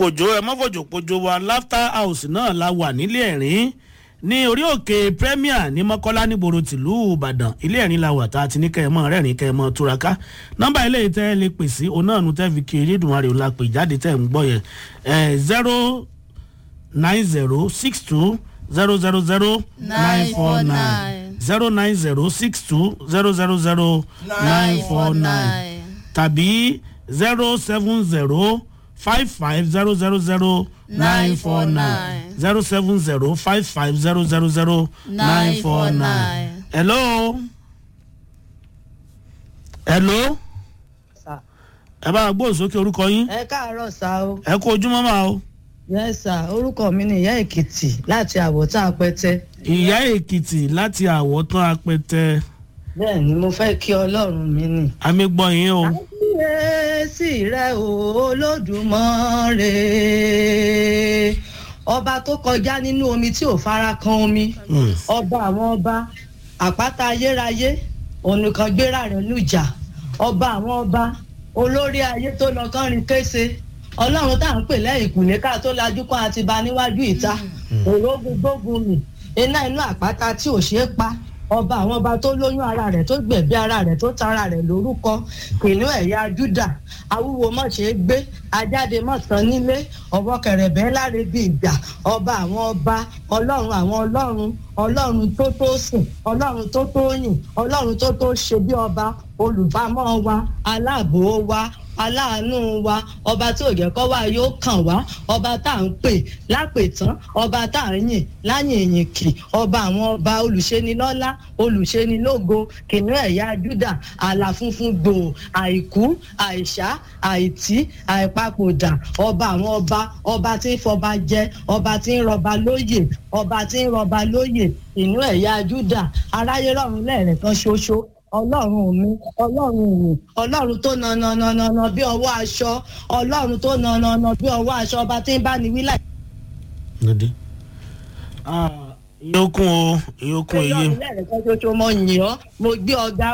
pòjó ẹ má fòjò pòjó wa laughter house náà la wà nílé ẹ̀rín ní orí òkè premier ní mọ́kọ́lá nígboro tìlú ìbàdàn ilé ẹ̀rín la wà tá a ti ní kẹ́ ẹ mọ́ rẹ́rìn kẹ́ ẹ mọ́ túraká nọ́mbà ilé tẹ́ ẹ lè pè sí òun náà nu tẹ́ fi kí elédùnmarè òun la pè jáde tẹ́ ẹ ń gbọ́ yẹn zero nine zero six two zero zero zero nine four nine zero nine zero six two zero zero zero nine four nine tàbí zero seven zero five five zero zero zero nine four nine zero seven zero five five zero zero zero nine four nine. hello. hello. ẹ bá a gbóhùn sókè orúkọ yín. ẹ káàárọ̀ sá o. ẹ kú ojúmọ́ máa o. yes sir orúkọ mi ni ìyá èkìtì láti àwọ̀tán apẹtẹ. ìyá èkìtì láti àwọ̀tán apẹtẹ. bẹ́ẹ̀ ni mo fẹ́ kí ọlọ́run mi nì. àmì gbọ́ yín o. kábíyèsí rẹ o olódùmarè ọba tó kọjá nínú omi tí ò fara kan omi ọba àwọn ọba àpáta ayérayé ònìkan gbéra rẹ lùjà ọba àwọn ọba olórí ayé tó lọ kọrin kése ọlọ́run tá à ń pè lẹ́yìn ìkùnlé ká tó lajú kan àti ba níwájú ìta òrógùn gbógun mi iná inú àpáta tí ò ṣeé pa ọba àwọn ọba tó lóyún ara rẹ̀ tó gbẹ̀bí ara rẹ̀ tó tara rẹ̀ lórúkọ kìnìún ẹ̀yà júdà awúwo mọ̀ ṣe é gbé ajáde mọ̀ tán nílé ọwọ́ kẹrẹ̀bẹ́ láre bíi ìgbà ọba àwọn ọba ọlọ́run àwọn ọlọ́run ọlọ́run tó tó sìn ọlọ́run tó tó yìn ọlọ́run tó tó ṣe bí ọba olùbámọ́ wa aláàbò wa aláàánú wa ọba tí ò jẹ́ kọ́ wa yóò kàn wá ọba tá à ń pè lápètán ọba tá à ń yìn láyìn ìyìn kì ọba àwọn ọba olùṣenilọ́lá olùṣenilógo kìnìún ẹ̀yà júdà àlà funfun gbòò àìkú àìsá àìtí àìpapòdà ọba àwọn ọba ọba tí ń fọba jẹ ọba tí ń rọba lóyè ọba tí ń rọba lóyè kìnìún ẹ̀yà júdà aráyé rọrùn lẹ́ẹ̀rẹ̀ kan ṣoṣo ọlọ́run mi ọlọ́run mi ọlọ́run tó na na na na na bí ọwọ́ aṣọ ọlọ́run tó na na na bí ọwọ́ aṣọ ọba tí ń bá ní wílà. ìyókùn o ìyókùn èyí. ọlọ́run lẹ́rẹ̀ẹ́ kan ṣoṣo mo yìn ọ́ mo gbé ọgá